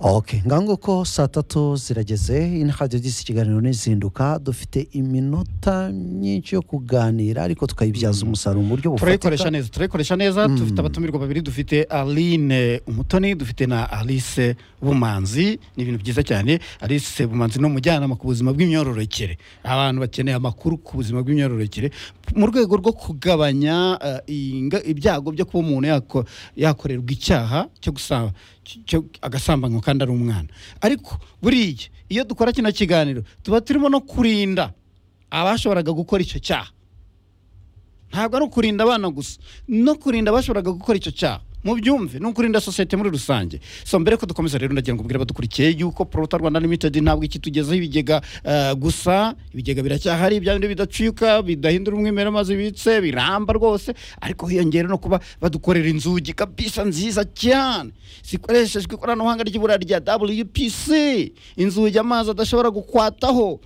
ok nguko saa tatu zirageze iyi ni radiyo disi ikiganiro n'izinduka dufite iminota myinshi yo kuganira ariko tukayibyaza umusaruro mu buryo turayikoresha bufatika neza turayikoresha neza dufite abatumirwa babiri dufite aline umutoni dufite na alice bumanzi ni ibintu byiza cyane alice bumanzi ni umujyanama ku buzima bw'imyororokere abantu bakeneye amakuru ku buzima bw'imyororokere mu rwego rwo kugabanya eh, inga- ibyago byo kuba umuntu yako- yakorerwa icyaha cyo gusaba cy- cyo- agasambanywa kandi ari umwana ariko buriya iyo dukora kino kiganiro tuba turimo no kurinda abashoboraga gukora icyo cyaha ntabwo ari ukurinda abana gusa no kurinda abashoboraga gukora icyo cyaha mu byumve ni ukurinda sosiyete muri rusange so mbere ko dukomeza rero ndagira ngo mbwire abadukurikiye yuko porota rwanda limited ntabwo ikitugezaho ibigega eh, gusa ibigega biracyahari bya bindi bidacika bidahindura umwimerere amazi bibitse biramba rwose ariko hiyongera no kuba badukorera inzugi kabisa nziza cyane zikoreshejwe ikoranabuhanga ry'ibura rya wpc inzugi amazi adashobora gukwataho